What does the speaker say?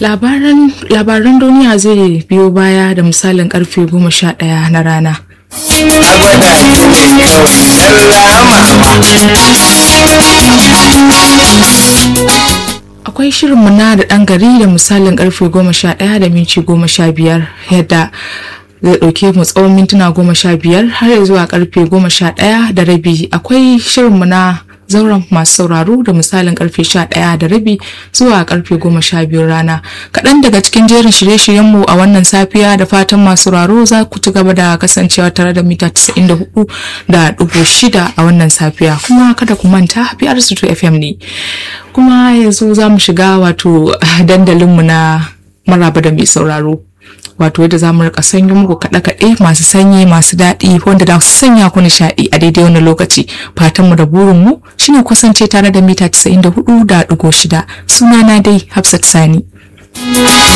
labaran duniya zai biyo baya da misalin karfe goma sha ɗaya na rana akwai shirinmu na da ɗan gari da misalin karfe goma sha ɗaya da minci goma sha biyar yadda zai ɗauke mu tsawon mintuna goma sha biyar har zuwa karfe goma sha ɗaya da rabi akwai shirinmu na zauren masu sauraro da misalin karfe sha ɗaya da rabi zuwa karfe goma sha biyu rana kaɗan daga cikin jerin shirye-shiryenmu a wannan safiya da fatan masu sauraro za ku ci gaba da kasancewa tare da mita 94 da ɗigo shida a wannan safiya kuma kada ku manta biyar su fm ne kuma yanzu za mu shiga wato dandalinmu na maraba da mai sauraro wato yadda za mu rika sanyo muku kaɗe-kaɗe masu sanyi masu daɗi wanda za su sanya ku nishaɗi a daidai wani lokaci fatan mu da burin mu shine kusance tare da mita 94 da ɗigo shida sunana dai Hafsat Sani.